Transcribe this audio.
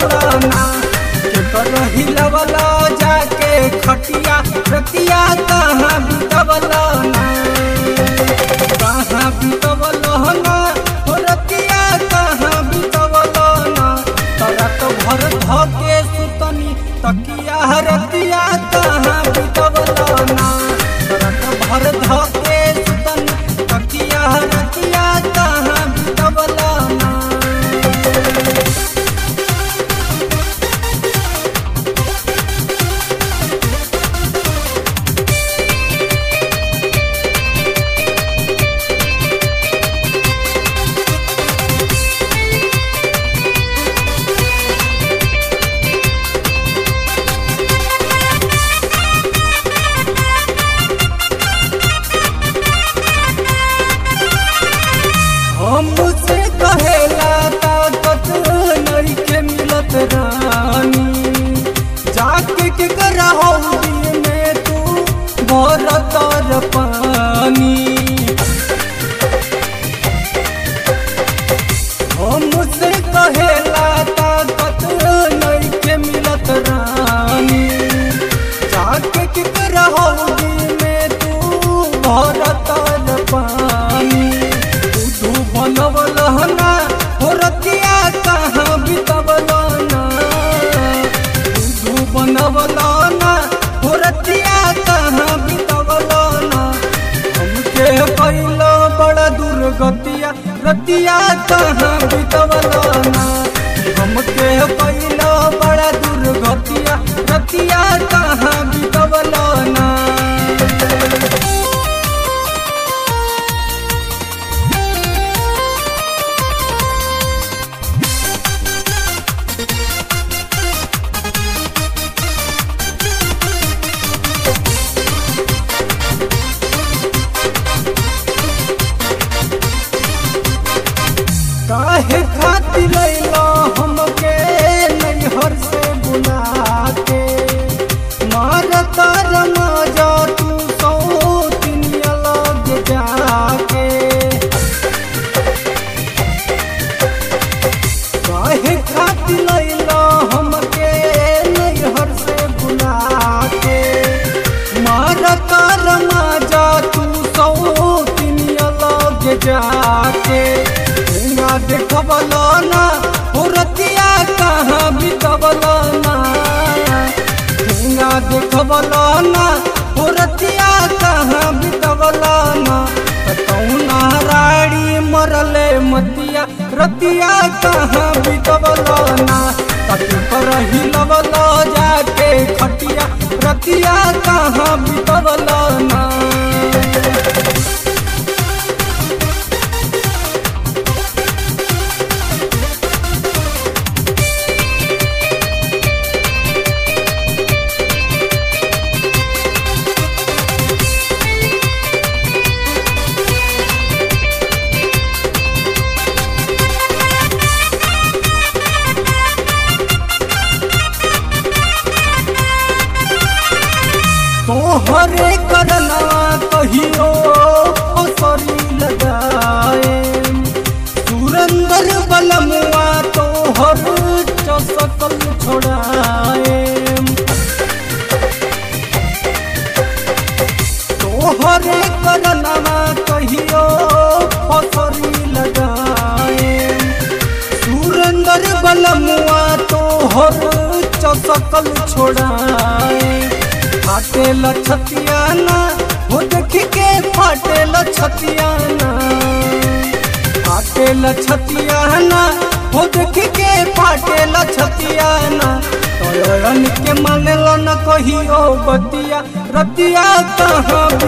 ना केकर हिलवला जाके खटिया रतिया कहाँ बितवला ना कहाँ बितवला ना हो रतिया कहाँ बितवला ना तोरा तो भर धके सुतनी तकिया रतिया कहाँ बितवला ना तोरा तो भर धके सुतनी तकिया रतिया कहाँ बितवला ना हमसे कहेला ताकत नइखे मिलत रानी जाके के करा हो दिल में तू भर तर पानी हमसे कहेला ताकत नइखे मिलत रानी जाके के करा हो दिल में तू भर तर पानी तू बनवलहना हो रतिया कहाँ बितवलना तू बनवलना हो रतिया कहाँ बितवलना हमके कैलो बड़ा दुर्गतिया रतिया कहाँ बितवलना हमके कैलो बड़ा दुर्गतिया रतिया कहाँ बितवलना काहे खातिर लैला हमके नैहर से बुला के मार तर मजा तू सौ दिन अलग जाके काहे खातिर लैला हमके नैहर से बुला के मार तर मजा तू सौ दिन अलग जाके ना देखबला ना हो रतिया कहाँ बितबला ना ना देखबला ना हो रतिया कहाँ बितबला ना कौना राड़ी मरले मतिया रतिया कहाँ बितबला ना तक पर हिलबला जाके खटिया रतिया कहाँ बितबला ना तोहरे करनवा कहियो असरी लगाए सुरंदर बलमुआ तोहर चसकल छोड़ाए तोहरे करनवा कहियो असरी लगाए सुरंदर बलमुआ तोहर चसकल छोड़ाए फाटेल छतियाना हो देख के फाटेल छतियाना फाटेल छतियाना हो देख के फाटेल छतियाना तोरण के मानेल न कहियो बतिया रतिया कहाँ